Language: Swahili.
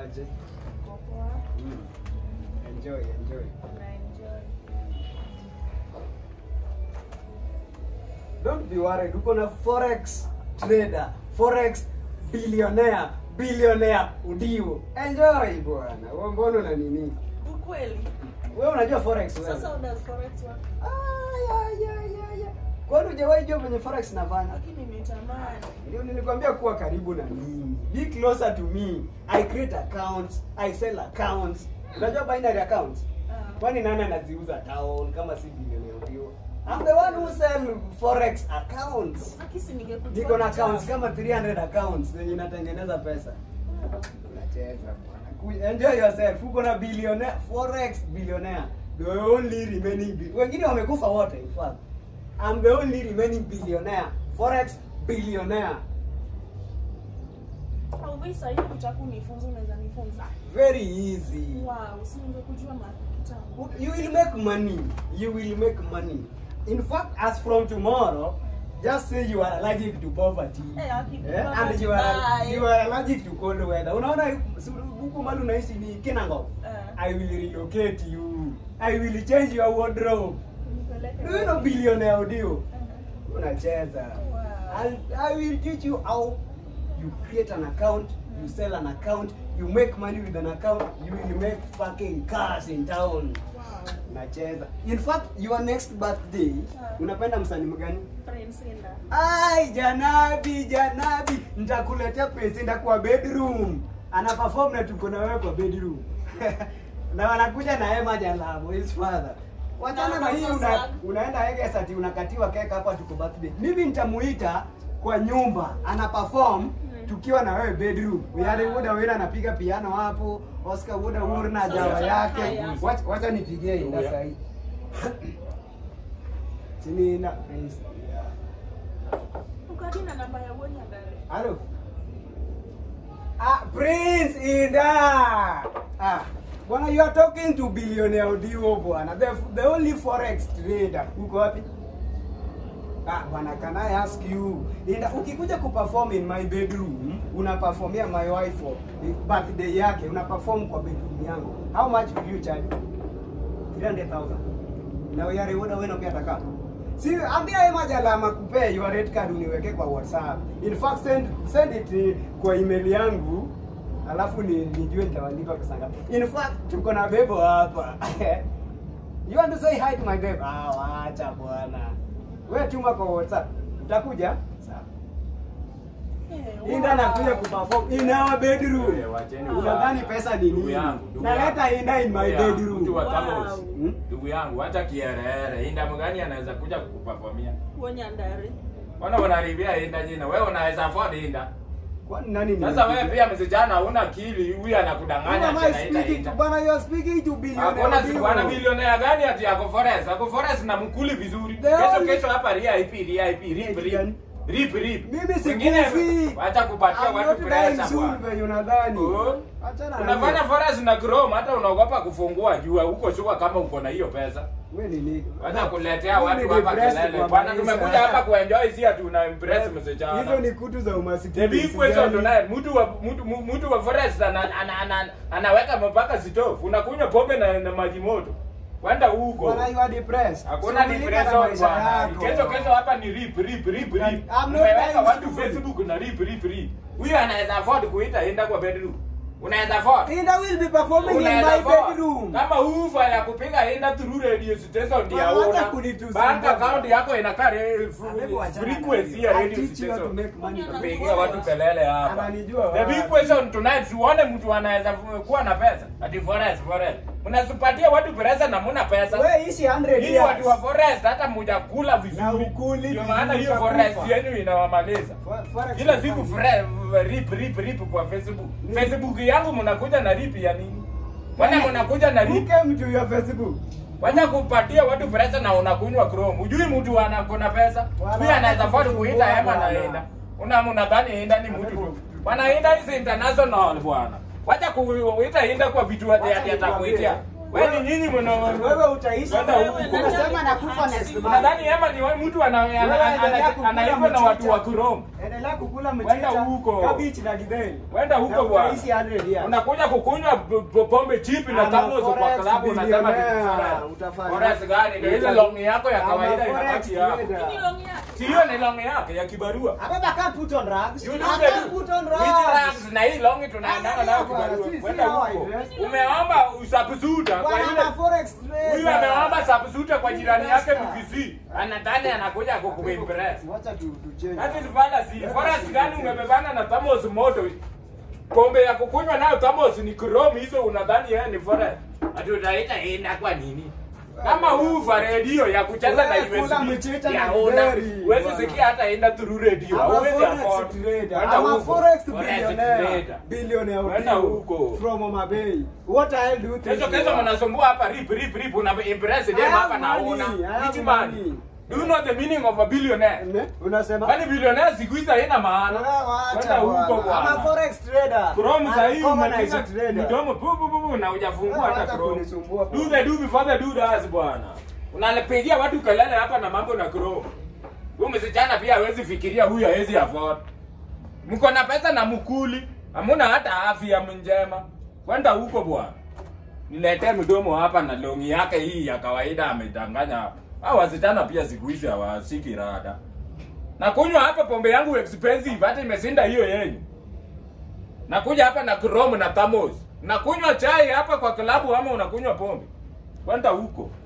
aje? Uko poa? Mm. Enjoy, enjoy. Unaenjoy? Don't be worried. Uko na forex trader, forex billionaire, billionaire udio. Enjoy bwana. Wewe mbona na nini? Ukweli? Wewe unajua forex wewe? Sasa una forex work? Ah, ya ya ya ya. Kwani hujawahi jua venye forex nafanya? Lakini nimetamani. Ndio nilikwambia kuwa karibu na mimi. Be closer to me. I create accounts, I sell accounts. Unajua binary accounts? Ah. Kwani nani anaziuza town kama si billionaire ndio? I'm the one who sell forex accounts. Akisi ningekujua. Niko na kitambo. accounts kama 300 accounts zenye natengeneza pesa. Unacheza bwana. Ku- Enjoy yourself. Uko na billionaire, forex billionaire. The only remaining bi- wengine wamekufa wote in fact. I'm the only remaining billionaire, forex billionaire. Au visa sasa hivi ukitaka kunifunza unaweza nifunza. Very easy. Wow, si ningekujua ma kitambo. You will make money. You will make money. In fact, as from tomorrow, just say you are allergic to poverty. Eh, haki Eh, and poverty you are bye. you are allergic to cold weather. Unaona si- huku mali unaishi ni Kinango. Eh. I will relocate you. I will change your wardrobe. Nipeleke Do you know wapi? billionaire audio? Eh, Unacheza. Wow. I, I will teach you how you create an account, you sell an account, you make money with an account, you will make fucking cars in town. Wow. Unacheza. In fact, your next birthday, Ah. unapenda msanii mgani? Prince Inda. Ai, Janabi, Janabi, nitakuletea Prince kwa bedroom. Ana perform na tuko na wewe kwa bedroom. na wanakuja na Emma Jalamo, his father. Wachana na hii una, unaenda Eges ati unakatiwa keka hapa tuko birthday. Mimi nitamuita kwa nyumba, ana perform tukiwa na wewe bedroom. Yale Wuda Wina anapiga piano hapo, Oscar Wuda Wura na Sasa jawa yake. haya. Wacha wacha nipigie inda Huya. sahi. Sini na Prince. Ukati na namba ya Wonya ndani. Halo. Ah, Prince Inda. Ah, bwana you are talking to billionaire Odio bwana. The, the only forex trader. Uko wapi? Ah, bwana can I ask you? Inda ukikuja kuperform in my bedroom, unaperformia my wife for birthday yake, unaperform kwa bedroom yangu. How much will you charge? 300,000. Na wewe reward wewe pia ataka. Si ambia Emma Jalama kupee your red card uniweke kwa WhatsApp. In fact send send it eh, kwa email yangu alafu ni nijue nitawalipa pesa ngapi. In fact tuko na bebo hapa. you want to say hi to my babe? Ah, wacha bwana. Wewe tuma kwa WhatsApp. Utakuja? Sawa. Eh, Inda wow. anakuja kuperform in our bedroom. Wewe, wacheni Unadhani ufala. pesa ni Ndugu nini? yangu, ndugu Naleta yangu. Inda in my Ndugu yangu, bedroom. mtu wa Wow. Tamos. Hmm? Ndugu yangu, hata kierehere, inda mgani anaweza kuja kukuperformia? Wonya ndani. Mbona unaribia inda jina? Wewe unaweza afford inda. Kwani nani ni? Sasa wewe pia msijana huna akili, huyu anakudanganya Who am ati I anaita speaking to? inda. Bwana, you are speaking to billionaire Hakuna Odio. si bwana bilionea gani ati yako forest? Ako forest na mkuli vizuri. The Kesho only- kesho hapa RIP RIP rip Rip gani? rip. Rip rip. Mimi sikufi. Wengine wacha kupatia I'm watu not dying pressure soon bwana. venye unadhani. Oh. Achana na Unafanya hiyo. forest na chrome hata unaogopa kufungua jua huko shuka kama uko na hiyo pesa. Wewe ni nini? Wacha kuletea Wewe watu ni hapa depressed kelele. kwa Bwana maisha. tumekuja hapa kuenjoy si ati una impress Hizo msichana. ni kutu za umasikini. The big question tonight, mtu wa mtu mu- mtu wa forest ana, ana, ana, anaweka mpaka stove. Unakunywa pombe na, na maji moto. Wanda huko. Bwana, you are depressed. Hakuna Shughulika na depression maisha bwana. yako. Kesho kesho hapa ni rip rip rip I'm rip. not Mmeweka dying watu soon. Facebook na rip rip rip. Huyu anaweza afford kuita enda kwa bedroom. Unaweza afford? Inda will be performing in Unaweza my afford? bedroom. Kama ufa ya kupiga enda through radio station ndio Bwana, una. wacha kunitusi Bank bwana. account yako inakaa re- Hebu achana na frequency hiyo. ya I radio teach you how to station. make money. Pigia watu kelele hapa. Ananijua The big wapi. question tonight, siuone mtu anaweza kuwa na pesa. Ati forest forest. Mnasupatia watu pesa na muna pesa. Wewe ishi 100 Hii years. watu wa forest hata mujakula Na vizuri. ukuli Ndio vizuri maana hiyo utakufa. forest yenu inawamaliza. For- forex Kila ni siku fun. fre, rip rip rip kwa Facebook. Ni- Facebook yangu mnakuja na rip ya nini? Wana mnakuja na Who rip. came to your Facebook? Wacha kupatia watu pesa na unakunywa Chrome. Ujui mtu ana kuna pesa. Bwana, Pia anaweza afford kusumbua kuita hema na bwana. enda. Una mnadhani enda ni mtu tu. Bwana enda is international bwana. Wacha kuita enda kwa vitu ati Wacha ati nikwambie, atakuitia. Wewe ni nyinyi mna Wewe utaisha. Kwenda Wewe huko. nani Unasema nakufa next month. Nadhani Ema ni wa- mtu ana- ana- Wewe ana- endelea ana- kukula anaitwa na watu wa mchicha. Chrome. Endelea kukula Wenda mchicha, huko. kabichi na githeri. Wenda huko Na bwana. utaishi 100 years. Unakuja kukunywa b- b- pombe chipi na Ama tamos kwa forex klabu unasema ni billionaire. forex. Utafanya. Forex gani? Ndio ile Uta- longi yako ya Ama kawaida forex inabaki hapo. trader. Hii longi yake. Si hiyo ni longi yake ya kibarua. Ababa can't put on rags. You I do can't the put on Which rags. rags na hii longi tunaendana Ah, nayo bwana, kibarua. si- si Wenda how I huko. dress. Umeomba usabsuta kwa Bwana ile ama forex trader. Huyu ameomba sabsuta kwa jirani yake Investor. Mkisii. Anadhani anakuja kukuimpress. Wacha tu tu change. That is fallacy. Forest gani umebebana na Thamos moto? Pombe ya kukunywa nayo Thamos ni Chrome hizo unadhani yeye ni forest. Ati utaita ina kwa nini? Kama huu va radio ya kucheza na Wewe kula USB mchicha ya na una githeri, huwezi bwana. sikia hata enda through radio. I'm a Huwezi forex afford. trader. Wenda I'm a huko. forex Forex billionaire. trader. Billionaire Wenda Odio huko. From Homa Bay. What the hell do you think? Kesho you kesho are? mnasumbua hapa rip rip rip una impress dem I have hapa na money, una. I have Which man? money. Do you know the meaning of a billionaire? Ne? Unasema? Kwani billionaire siku hizi haina maana. Wewe wacha Kwenda huko bwana. I'm a bwana. forex trader. Chrome I'm za a hii common umepiga as a trader. mdomo pu pu pu pu na hujafungua Wewe hata wacha Chrome. kunisumbua Do bwana. the do before the do does bwana. Unalipigia watu kelele hapa na mambo na Chrome. Huyu msichana pia hawezi fikiria huyu hawezi afford. Mko na pesa na mkuli, hamuna hata afya njema. Kwenda huko bwana. Niletee mdomo hapa na longi yake hii ya kawaida amedanganya hapa. Hao wasichana pia siku hizi hawashiki rada. Na kunywa hapa pombe yangu expensive hata imesinda hiyo yenyu. Nakuja hapa na Chrome na Thamos. Nakunywa chai hapa kwa klabu ama unakunywa pombe. Kwenda huko.